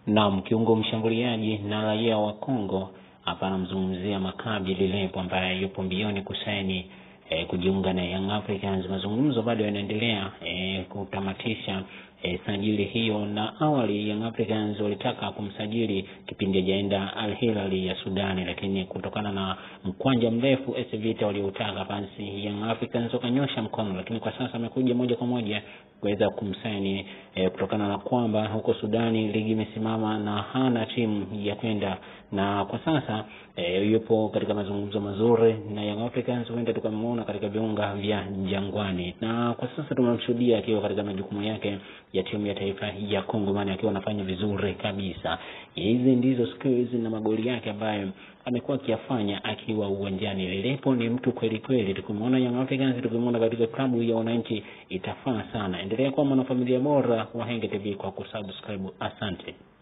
Naam, kiungo mshambuliaji na raia wa Kongo hapa anamzungumzia Maccabi Lilepo ambaye yupo mbioni kusaini e, kujiunga na Young Africans. Mazungumzo bado yanaendelea e, kutamatisha e, sajili hiyo, na awali Young Africans walitaka kumsajili kipindi hajaenda Al Hilal ya Sudani, lakini kutokana na mkwanja mrefu AS Vita walioutaka, basi Young Africans wakanyosha mkono, lakini kwa sasa amekuja moja kwa moja kuweza kumsaini e, kutokana na kwamba huko Sudani ligi imesimama na hana timu ya kwenda, na kwa sasa e, yupo katika mazungumzo mazuri na Young Africans, huenda tukamwona katika viunga vya Jangwani, na kwa sasa tumemshuhudia akiwa katika majukumu yake ya timu ya taifa ya Kongo Mani akiwa anafanya vizuri kabisa. Hizi ndizo skills na magoli yake ambayo amekuwa akiyafanya akiwa uwanjani. Lilepo ni mtu kweli kweli, tukimwona Young Africans, tukimwona katika klabu ya wananchi itafaa sana. Endelea kuwa mwanafamilia bora wa Henge TV kwa kusubscribe. Asante.